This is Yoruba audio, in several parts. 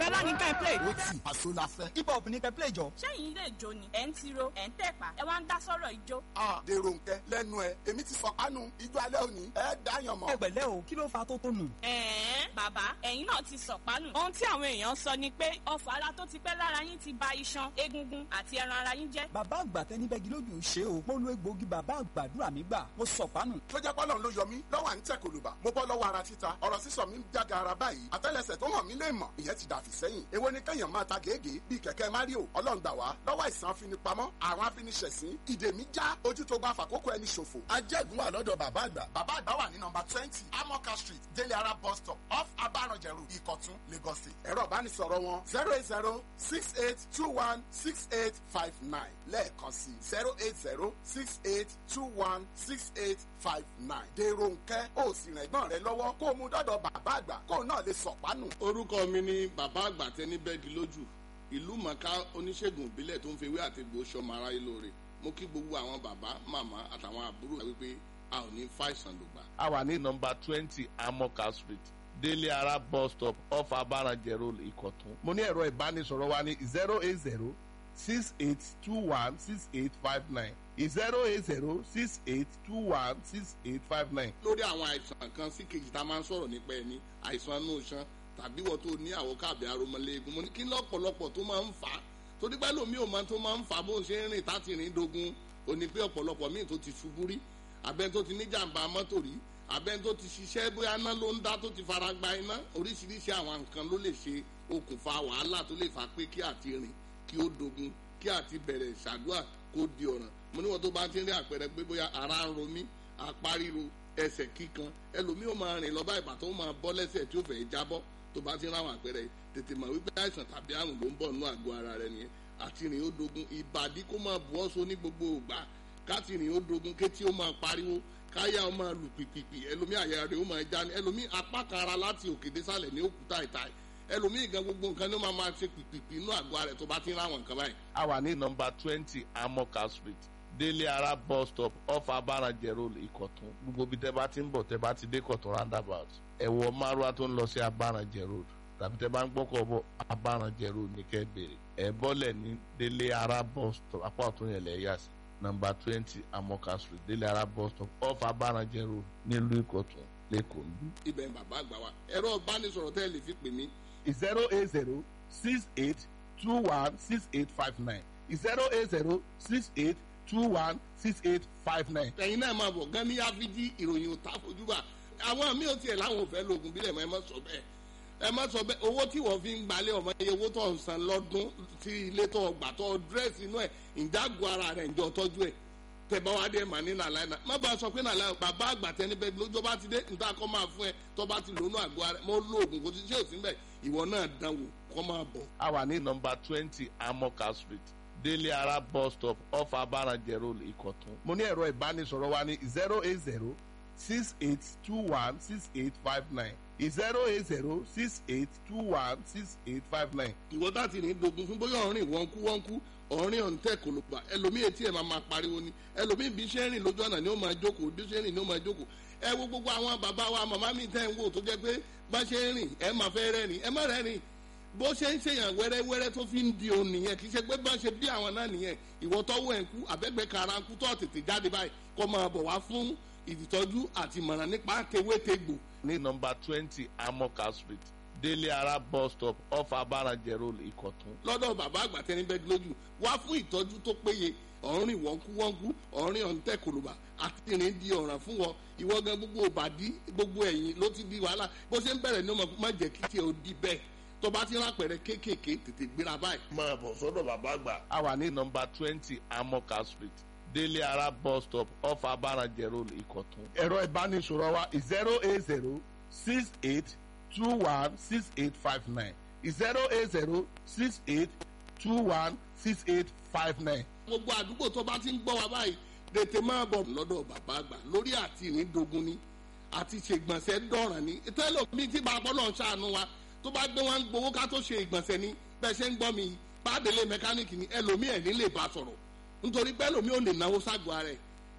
Pasuma ní kẹ́ ẹ play. ó tì àṣọ la fẹ́. hip hop ní kẹ́ ẹ play jọ. ṣẹ́yìn ilé ìjó ni ẹ̀ ń tiro ẹ̀ ń tẹ̀pá ẹ wá ń dá sọ́rọ̀ ìjó. a dèrò nkẹ lẹ́nu ẹ èmi ti fọkànù ijó alẹ́ òní ẹ dáyàn mọ́. ẹ pẹ̀lẹ́ o kí ló fa tó tó nù. ẹ̀ẹ́n bàbá ẹ̀yin náà ti sọ̀pánù. ohun tí àwọn èèyàn sọ ni pé ọfà ara tó ti pẹ́ lára yín ti ba iṣan egungun àti ẹran ara yín jẹ́. bàbá àgbà tẹni bẹ́gi lójú ṣe o mo lo egbòogi bàbá àgbàdúrà mi gbà mo sọ̀pánù. tó jẹ́ pọ́lọ́n ló yọ mí lọ́wọ́ à ń tẹ̀ kòlùbà mo bọ́ lọ́wọ́ ara títa ọ̀rọ̀ sísọ mi ń jága ara báyìí àtẹ́lẹsẹ̀ tó hàn mí lè mọ̀ ìyẹn ti dàfí sẹ́yìn èwo ni kẹ́yàn máa ta gègé bíi kẹ̀kẹ́ mario ọlọ́run gbà wá lọ́wọ́ àìsàn afinipamọ́ àrùn afiniṣẹ̀sín ìdè mi já ojú tó bá fàkókò ẹni ṣòfò. ajẹ́gun wà lọ́dọ̀ bàbá àgbà. bàbá àgbà wà ní nọmba twenty amoka street délé ara bus stop off abaranjẹrù ìkọ̀tún lagos state. ẹ̀rọ ìbánisọ̀rọ̀ wọn zero eight zero six eight two one six eight five nine lẹ́ẹ̀kan sí zero eight zero six eight two one six eight five nine. dèrò nkẹ́ ó sì rìn ẹ̀gbọ́n rẹ lọ́wọ́ kó o mú dọ́dọ̀ bàbá àgbà kó o náà lè sọ̀pánù. orúkọ mi ni bàbá àgbà tẹni bẹ́ẹ̀gì lójú ìlú mọ̀ká oníṣègùn ìbílẹ̀ tó ń fi ewé àti egbò sọmọ aráyé lóore mo kí gbogbo àwọn bàbá màmá àtàwọn àbúrò wa wípé a ò ní fàìsàn lògbà. a wà ní nọmba twenty amoka street délé ara bus stop off abaranjẹ road ìkọ̀tún. mo ní ẹ̀rọ ìbánisọ̀rọ̀ wa ní zero eight zero six eight two one six eight five nine zero eight zero six eight two one six eight five nine. lórí àwọn àìsàn kan sí kejì tá a máa ń sọ̀rọ̀ nípa ẹni àìsàn inú iṣan tàbí wọ́n tó ní àwọ̀ káàbí aromọléegun mo ní kí lọ́pọ̀lọpọ̀ tó máa ń fà á torí pé lómi ò máa tó máa ń fà á bó ń ṣe ń rìn táti rìn dogun ò ní pé ọ̀pọ̀lọpọ̀ míì tó ti ṣubú rí abẹ́ni tó ti ní jàǹbá mọ́tò rí abẹ́ni tó ti ṣiṣẹ́ bóyá iná ló ń dá tó ti fara gba iná oríṣiríṣi àwọn nǹkan ló lè ṣe okùnfà wàhálà tó lè fà pé kí àti rìn kí ó dogun kí àti bẹ̀rẹ̀ ṣàdúrà kó di ọ̀ràn mo níwọ̀n tó bá ti ń rí àpẹẹrẹ pé bóyá ara ń ro mí apá ríro ẹsẹ̀ kíkan ẹlòmíì ó máa rìn lọ bá ìbàtọ́ ó máa bọ́ lẹ́sẹ̀ tí ó fẹ́ jábọ́ tó bá ti ń ráwọn àpẹẹrẹ tètè mọ̀ wípé àìsàn tàbí àrùn ló ń bọ̀ nínú àgọ́ ara rẹ nìyẹn àti rìn ó dogun ìbàdí kó máa bu ọ́sọ ní gbogbo ògbà káti rìn ó dogun kétí ó máa pariwo káyà ó máa lù pìpìpì ẹlòmíì àyà rẹ ó máa já ní ẹlòmíì apá kan ara láti òkè désàlẹ̀ ní òkúta ìta ẹlòmíì gan gbogbo nǹkan ní ó máa máa ṣe pìpìpì inú àgọ́ ara rẹ tó bá ti ń ráwọn nǹkan báyìí. a wà ní nọmba twenty amoka street délé ara bus stop off abaranjẹ road ìkọ̀tún gbogbo bí tẹ́ bá ti ń bọ̀ tẹ́ bá ti dé kọ̀tún roundabout ẹ̀wọ̀ márùá tó ń lọ sí abaranjẹ road tàbí tẹ́ bá ń gbọ́kọ̀ bọ̀ abaranjẹ road ní kẹ́ bèrè ẹ̀ bọ́lẹ̀ ní délé ara bus stop apá ọ̀tún yẹn lẹ̀ yà sí nọmba twenty amoka street délé ara bus stop off abaranjẹ road nílùú ìkọ̀tún lẹ́kọ̀ọ́ níbí. ibẹ̀ ń bàbá àgbà wa ẹ̀rọ ìbánisọ̀rọ̀ tẹ́ ẹ lè fi pè mí zero eight zero six eight two one six eight five nine zero eight zero six eight two one six eight five nine. ẹ̀yin náà máa bọ̀ gan ní áfíjí ìròyìn òtá fojúbà àwọn mi ò tiẹ̀ láwọn ò fẹ́ lóògùn bílẹ̀ mọ́ ẹ má sọ bẹ́ẹ̀ ẹ má sọ bẹ́ẹ̀ owó tí wọ́n fi ń gbalẹ̀ ọmọ iye owó tó ń san lọ́dún tí ilé tó gbà tó dírẹ́sì inú ẹ̀ ìjágun ara rẹ̀ ń jọ tọ́jú ẹ̀ tẹ̀bá wa dé mà ní nàlá iná má bàa sọ pé nàlá bàbá àgbà tẹni bẹ́ẹ̀ lójó bá ti dé níta kọ́ máa fún ẹ tó bá ti lónú àgọ́ ara mọ́ lóògùn kò ti ṣe òsín bẹ́ẹ̀ ìwọ náà dánwò kọ́ máa bọ̀. a wà ní nọmba twenty amoka street délé ara bus stop off abaranjẹ road ìkọ̀tún. mo ní ẹ̀rọ ìbánisọ̀rọ̀ wa ní zero eight zero six eight two one six eight five nine zero eight zero six eight two one six eight five nine. ìwọ láti ní dogun fún bóyá ọ̀rìn wọ́nkú wọ́nkú ọ̀rìn ọ̀ǹtẹ̀ kò ló gbà ẹlòmíì etí ẹ̀ máa máa pariwo ni ẹlòmíì bí ṣe ń rìn lójú ọ̀nà ni ó máa jókòó bí ṣe ń rìn ni ó máa jókòó ẹ wo gbogbo àwọn bàbá wa màmá mi tẹ́ ń wò tó jẹ́ pé bá ṣe ń rìn ẹ máa fẹ́ rẹ́rìn ẹ má rẹ́rìn bó ṣe ń ṣèyàn wẹ́rẹ́wẹ́rẹ́ tó fi ń di òun nìyẹn kì í ṣe pé bá ṣe bí àwọn náà nìyẹn ìwọ tọ́wọ́ ẹ̀ ń kú àbẹ́gbẹ́ kara ń kú tó tètè jáde báyìí kó máa bọ̀ wá fún ìtọ́jú àti ìmọ̀ràn nípa tewétegbò ní nọmba twenty amoka street délé ara bus stop off abaranjẹ road ìkọ̀tún. lọ́dọ̀ bàbá àgbà tẹni bẹ́ẹ̀ lójú wá fún ìtọ́jú tó péye ọ̀rìn wọ́nkúwọ́nkú ọ̀rìn ọ̀ǹtẹ̀ kòlùbà àti ìrìn di ọ̀ràn fún wọn ìwọ gan gbogbo òbàdí gbogbo ẹ̀yìn ló ti di wàhálà bó ṣe ń bẹ̀rẹ̀ ní ọmọ má jẹ́ kí tiẹ̀ ó di bẹ́ẹ̀ tó bá ti rápẹ̀rẹ̀ kéékèèké tètè gbéra báyìí. máa bọ̀ sọ́dọ̀ bàbá àgbà. a wà ní nọmba twenty amoka street délé ara bus stop off abaranjẹ road ìkọ̀tún. ẹ̀rọ ìbánisọ̀rọ̀ wa zero eight zero six eight two one six eight five nine zero eight zero six eight two one six eight five nine. gbogbo àdúgbò tó bá ti ń gbọ́ wa báyìí tètè máa bọ̀ lọ́dọ̀ bàbá àgbà lórí àti ìrìndogun ni àti ṣègbọ̀nsẹ̀ dọ̀ràn ni tẹ́lẹ̀ mi tí bàbá náà ṣàánú wa tó bá gbé wọn gbowó ká tó ṣe ìgbọ̀nsẹ̀ ni bẹ́ẹ̀ ṣe ń gbọ́ mi bàdélé mẹkáníìkì ni ẹlòmíì ẹ̀ ní lè bá sọ̀rọ̀ nítorí pé ẹlòmíì ò lè náwó ságọ́ ara ẹ̀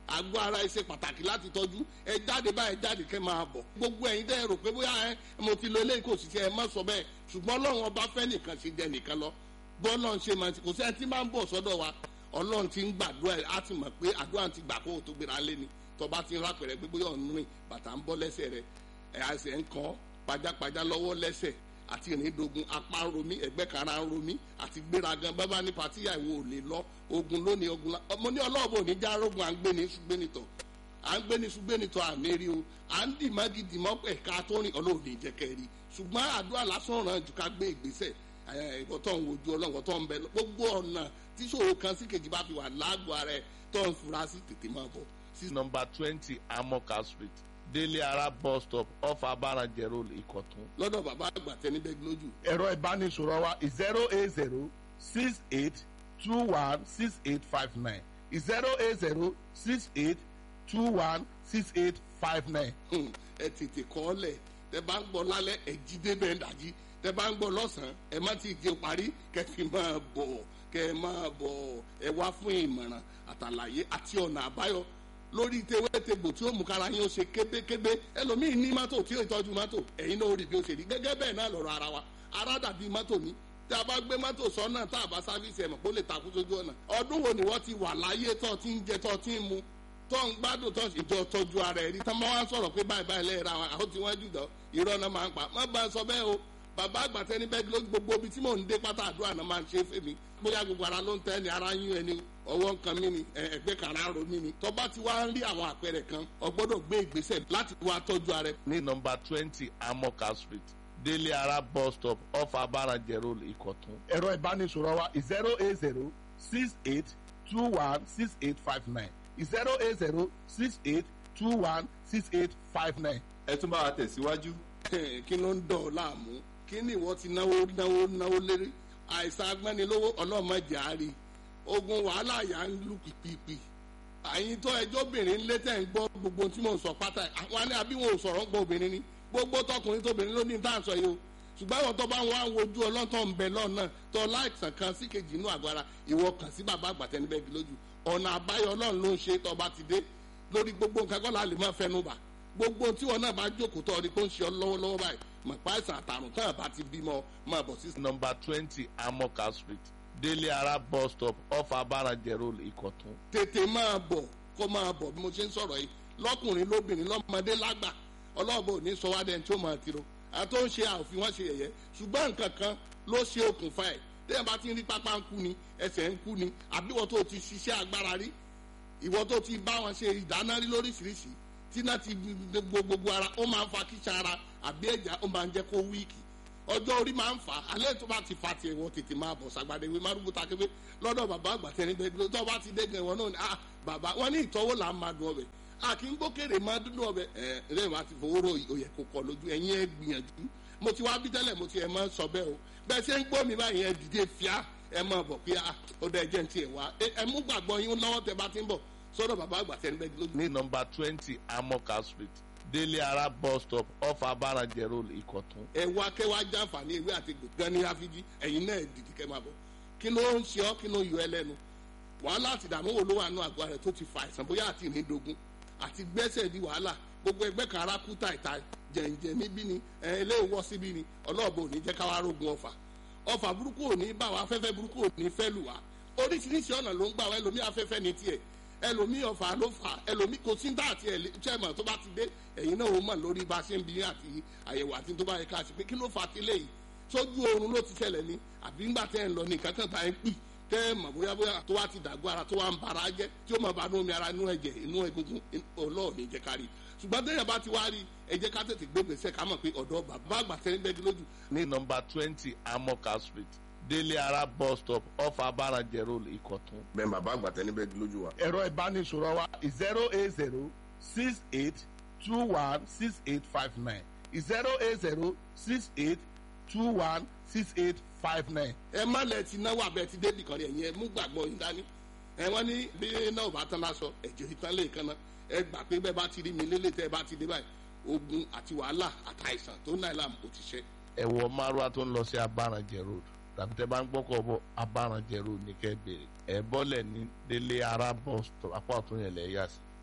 àgọ́ ara ẹ ṣe pàtàkì láti tọ́jú ẹ jáde báyìí jáde kẹ́ máa bọ̀ gbogbo ẹ̀yin tẹ́ ẹ rò pé bóyá ẹ mo ti lo eléyìí kò sì ṣe ẹ má sọ bẹ́ẹ̀ ṣùgbọ́n ọlọ́run ọba fẹ́ nìkan ṣe jẹ nìkan lọ bọ́ọ̀lọ́run ṣe máa ti kò sẹ́ni tí máa ń bọ̀ sọ́dọ̀ wa ọlọ́run ti ń gbàdúrà ẹ̀ á ti mọ̀ pé àdúrà ti gbà kó o tó gbéra lé ni tọba ti ń rápẹ̀rẹ̀ pé bóyá ọ̀nù rìn bàtà ń bọ́ lẹ́sẹ̀ rẹ̀ ẹ̀ àṣẹ ń kọ́ pajápajá lọ́wọ́ lẹ́sẹ̀ àti ìrìndògùn apá ń romí ẹ̀gbẹ́ kara ń romí àti gbéragan bábá ní patíyà ìwò ò lè lọ ogun lónìí ogun la ọmọ ní ọlọ́ọ̀bù òní já rogun à ń gbé ní ṣùgbẹ́nitọ̀ à ń gbé ní ṣùgbẹ́nitọ̀ àmì rí o à ń dì má gidi mọ́ ẹ̀ka tó rìn ọlọ́ọ̀ni ìjẹ́kẹ́ rí ṣùgbọ́n àdúrà lásán ràn jù ká gbé ìgbésẹ̀ ẹ̀kọ́ tó ń wojú ọlọ́run tó ń bẹ gbogbo ọ̀nà tí ṣòro kan sí kejì bá fi wà lágọ̀ọ́ ara ẹ̀ tó ń fura sí tètè máa bọ̀ sí nọmba twenty amoka street délé ara bus stop off abarajẹ road ìkọ̀tún. lọ́dọ̀ bàbá àgbà tẹni bẹ́ẹ̀ lójú. ẹ̀rọ ìbánisọ̀rọ̀ wa zero eight zero six eight two one six eight five nine zero eight zero six eight two one six eight five nine. ẹ tètè kọ́ ọ lẹ̀ tẹ bá ń gbọ́ lálẹ́ ẹ jí débẹ̀ ń dàjí tẹ bá ń gbọ́ lọ́sàn-án ẹ má ti jẹ parí kẹ fi máa bọ̀ kẹ máa bọ̀ ẹ wá fún ìmọ̀ràn àtàlàyé àti ọ̀nà àbáyọ lórí tewétegbò tí ó mú kára yín ó ṣe kébékébé ẹlòmíín ní mọ́tò tí ó tọ́jú mọ́tò ẹ̀yin náà ó rí bí ó ṣe rí gẹ́gẹ́ bẹ́ẹ̀ náà lọ́rọ̀ ara wa ara dàbí mọ́tò ní tí a bá gbé mọ́tò sọ́nà tá a bá sáfíìsì ẹ̀mọ̀ kó lè takú sójú ọ̀nà ọdún wo ni wọ́n ti wà láyé tó ti ń jẹ tó ti ń mu tó ń gbádùn tó ìjọ tọ́jú ara ẹ̀ rí tán máa wá sọ̀rọ̀ pé báyìí báyìí lẹ́yìn ra wọn àwọn tí wọ́n jù dán irọ́ náà máa ń pa má bá a sọ bẹ́ẹ̀ o bàbá àgbàtẹ́ ní bẹ́ẹ̀ lójú gbogbo ibi tí mò ń dé pátá àdúrà náà máa ń ṣe é fèmí bóyá gbogbo ara ló ń tẹ́ ni ara yún ẹni ọwọ́ nǹkan mi ni ẹgbẹ́ kan ara ro mi ni tọ́ba ti wá ń rí àwọn àpẹẹrẹ kan o gbọ́dọ̀ gbé ìgbésẹ̀ láti wá tọ́jú ara ẹ. ní nọmba twenty amoka street délé ara bus stop off abarajẹ road ìkọ̀tún. ẹ̀rọ ìbánisọ̀rọ̀ wa zero eight zero six eight two one six eight five nine zero eight zero six eight two one six eight five nine. ẹ tún bá wa tẹ̀síwájú. kí ló ń dọ̀ ọ́ láàmú kí ni ìwọ ti náwó náwó náwó lérí àìsàn agbẹ́nilówó ọlọ́mọdé àárí ogun wàhálà yà ń lù pìpìpì àyìn tó ẹjọ́ obìnrin lé tẹ̀ ń gbọ́ gbogbo tí mò ń sọ pátá àwọn ni àbí wọn ò sọ̀rọ̀ ń gbọ́ obìnrin ni gbogbo tọkùnrin tóbìnrin ló ní tá à ń sọ yìí o ṣùgbọ́n àwọn tó bá wọn á wojú ọlọ́tọ̀ ń bẹ lọ́nà tó láìsàn kan sí kejì inú àgọ́ ara ìwọ kàn sí bàbá àgbàtẹ́ni bẹ́ẹ̀ bí lójú ọ̀nà àbáyọ ọlọ́run ló ń ṣe tó bá ti dé lórí gbogbo nǹkan kọ́ la lè má fẹnu bà gbogbo tí wọn náà bá jókòó tó ọdí pé ó ń ṣe ọ lọ́wọ́lọ́wọ́ báyìí mọ̀ pa àìsàn àtàrùn tán àbá ti bímọ máa bọ̀ sí. nọmba twenty amoka street délé ara bus stop off abarajẹ road ìkọ̀tún. tètè máa bọ̀ kó máa bọ̀ bí mo ṣe ń sọ̀rọ̀ yìí lọ́kùnrin lóbìnrin lọ́mọdé lágbà ọlọ́ọ̀bọ ní sọ wá dẹni tí ó máa tiro àti ó ń ṣe àòfin wọn ṣe yẹ̀yẹ́ ṣùgbọ́n nǹkan kan ló ṣe okùnfà ẹ̀ tẹ́yìn bá ti ń rí pápá ń kú ni ẹsẹ̀ ń kú ni àbí ìwọ tó ti ṣiṣẹ́ agbára rí ìwọ tó ti bá wọn ṣe ìdáná rí lóríṣiríṣi tí náà ti gbogbo ara ó máa ń fa kíṣà ara àbí ẹ̀já ó máa ń jẹ́ kó wíìkì ọjọ́ orí máa ń fà á alẹ́ tó bá ti fa tiẹ̀ wọ́n tètè máa bọ̀ sàgbàdé ìwé márùn bùtà kébé lọ́dọ̀ bàbá àgbà tẹ̀lé bẹ́ẹ̀ tó bá ti dẹ́gẹ̀ wọn náà ni ah bàbá wọn ní ìtọ́wò là ń máa dùn ọbẹ̀ a kì í gbókèrè máa dúdú ọbẹ̀ ẹ̀ ẹ̀ wá ti fowó ro òyẹ̀ kò kọ̀ lójú ẹ̀yin ẹ̀ gbìyànjú mo ti wá bí tẹ́lẹ̀ mo ti ẹ̀ máa sọ bẹ́ẹ̀ o bẹ́ẹ̀ ṣe ń gbọ́ mi báyìí ẹ̀ dìde fíà ẹ̀ máa bọ̀ pé ah ó dẹ̀ jẹ́ ti ẹ̀ wá ẹ̀ mú gbàgbọ́ yín lọ́wọ́ tẹ bá ti ń bọ̀ sọ́dọ̀ bàbá àgbà tẹ̀lé bẹ́ẹ̀ lójú. ní nọmba twenty amoka street délé ara bus stop off abarajẹ road ìkọ̀tún. ẹ wá kẹ́ wá jàǹfààní ewé àti gbẹ̀gán ní áfíjí ẹ̀yin náà dìdí kẹ́ máa bọ̀ kí ló ń ṣe ọ́ kí ló yọ ẹ lẹ́nu wàhálà àti ìdààmú wo ló wà nù àgọ́ rẹ̀ tó ti fa àìsàn bóyá àti ìnídogun àti gbẹ́sẹ̀ di wàhálà gbogbo ẹgbẹ́ kan ara kú tàìta jẹ̀ǹjẹ̀ níbí ni ilé ìwọ́ síbí ni ọlọ́ọ̀bù ò ní jẹ́ káwá rógun ọ̀fà ọ̀fà burúkú ò ní bá wa afẹ́fẹ́ burúkú ò ní fẹ́ lù wá oríṣiríṣi ọ̀nà ló ń gbà wá ẹlòmí afẹ́fẹ́ ní tiẹ̀ ẹlòmí ọ̀fà ló fà ẹlòmí kò sí dá àti ẹ̀lẹ́tẹ̀mọ̀ tó bá ti dé ẹ̀yin náà ó mọ̀ lórí bá a ṣe ń bí àti àyẹ̀wò àti tó bá yẹ ká ṣe pé kí ló fà á ti léyìí sójú oorun ló ti ṣẹlẹ̀ ni àbí ńgbà tẹ́ ẹ̀ ń lọ ní nǹkan kan tá ẹ̀ ń pì tẹ́ ẹ̀ mọ̀ bóyá bóyá tó wá ti dàgbọ́ ara tó wá ń bara jẹ́ tí ó mọ̀ bá nú omi ara inú ẹ̀jẹ̀ inú egungun ọlọ́ọ̀ni jẹ́ kárí ṣùgbọ́n téèyàn bá ti wá rí ẹ jẹ́ ká tètè gbé gbèsè ká mọ̀ pé ọ̀dọ́ bàbá àgbà tẹ́ ń bẹ́ẹ̀ lójú. ní nọmba twenty amoka street délé ara bus stop off abarajẹ road ìkọ̀tún. bẹ́ẹ̀ bàbá àgbà tẹ́ níbẹ̀ lójú wa. ẹ̀rọ ìbánisọ̀rọ̀ wa zero eight zero six eight two one six eight five nine zero eight zero six eight two one six eight five nine. ẹ má lẹ ti náwó abẹ ti débì kan rẹ yẹn mú gbàgbọ́ yín dání ẹ wọ́n ní bí náà bá tán lásọ ẹ̀jẹ̀ ìtàn lè kan náà ẹ gbà pé bẹ́ẹ̀ bá ti rí mi lélẹ̀ tẹ́ ẹ bá ti dé báyìí ogun àti wàhálà àtàìsàn tó náà làm kò ti ṣe. ẹ wọ márùá tó ń lọ sí abarajẹ road tàbí tẹ bá ń gbọ́kọ̀ bọ̀ abarajẹ road ní kẹ́ bèrè ẹ bọ́lẹ̀ ní délé ara bus stop apá ọ̀tún yẹn lẹ́yà sí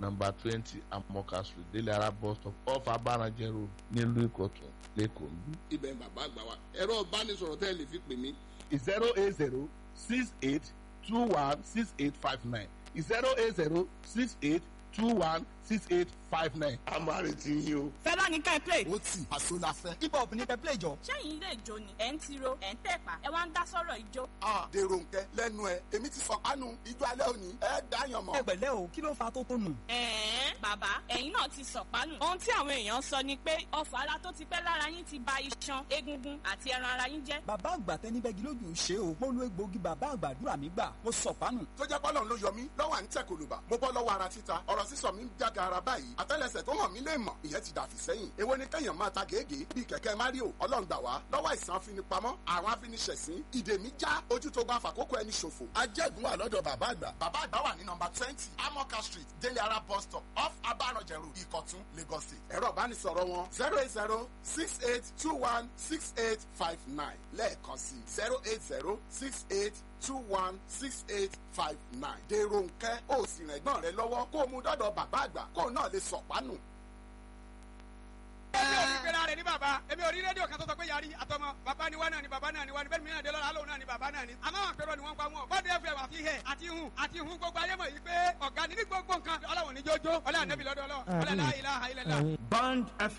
number twenty amoka street délé ara bus stop off abaranjẹ road nílùú ìkọ̀tún lẹ́kọ̀ọ́ níbí. ibẹ̀ bàbá àgbà wa ẹ̀rọ ìbánisọ̀rọ̀ tẹ́ ẹ lè fi pè mí zero eight zero six eight two one six eight five nine zero eight zero six eight two one six eight five nine. a máa retí yín o. fẹ́lá ní ká ẹ play. ó tì àṣọ la fẹ́. hip hop ní kẹ́pẹ́ ìjọ. sẹ́yìn ilé ìjó ni ẹ̀ ń tiro ẹ̀ ń tẹ̀pá ẹ wá ń dá sọ́rọ̀ ìjó. a dèrò nkẹ lẹ́nu ẹ èmi ti sọ pánu ijó alẹ́ òní ẹ dáyàn mọ́. ẹ pẹ̀lẹ́ o kí ló fa tó tó nù. ẹ̀ẹ́n bàbá ẹ̀yin náà ti sọ̀pánù. ohun tí àwọn èèyàn sọ ni pé ọfà ara tó ti pẹ́ lára yín ti ba iṣan egungun àti ẹran ara yín jẹ́. bàbá àgbà tẹnibẹ́gi lójú ṣe o mo lo egbòogi bàbá àgbàdúrà mi gbà mo sọ pánù. tó jẹ́ pọ́lọ́n ló yọ mí lọ́wọ́ à ń tẹ̀ kòlùbà mo bọ́ lọ́wọ́ ara títa ọ̀rọ̀ sísọ mi ń jága ara báyìí àtẹ́lẹsẹ̀ tó hàn mí lè mọ̀ ìyẹn ti dàfí sẹ́yìn èwo ni kẹ́yàn máa ta gègé bíi kẹ̀kẹ́ mario ọlọ́run gbà wá lọ́wọ́ àìsàn afinipamọ́ àwọn afiniṣẹ̀sín ìdè mi já ojú tó bá fàkókò ẹni ṣòfò ajẹ́gun wà lọ́dọ̀ bàbá àgbà bàbá àgbà wà ní nọmba twenty amoka street délé ara bus stop off abaranjẹrù ìkọ̀tún lagos state ẹ̀rọ ìbánisọ̀rọ̀ wọn zero eight zero six eight two one six eight five nine lẹ́ẹ̀kan sí zero eight zero six eight two one six eight five nine. dèrò nkẹ́ ó sì rìn ẹ̀gbọ́n rẹ lọ́wọ́ kó o mú dọ́dọ̀ bàbá àgbà kó o náà lè sọ̀pánù. èmi ò ní pera rẹ̀ ní bàbá èmi ò rí rédíò kan tó sọ pé yarí àtọmọ bàbá ni wá náà ni bàbá náà ni wá ni bẹ́ẹ̀ ni mìíràn dé lọ́la lóun náà ni bàbá náà ni. àmọ́ àwọn àpérò ni wọ́n ń pa wọn bọ́ọ̀dù ẹ̀fẹ̀ wà fi hẹ̀ àti hun àti hun gbogbo ayé mọ̀ yìí pé ọ̀gá ni ní gbogbo nǹkan ọlọ́wọ̀n ní jójó ọlọ́wọ̀n nẹ́bí lọ́dọ̀ ọlọ́wọ̀ ọlọ́wọ̀n láìláha ilẹ̀ Band FM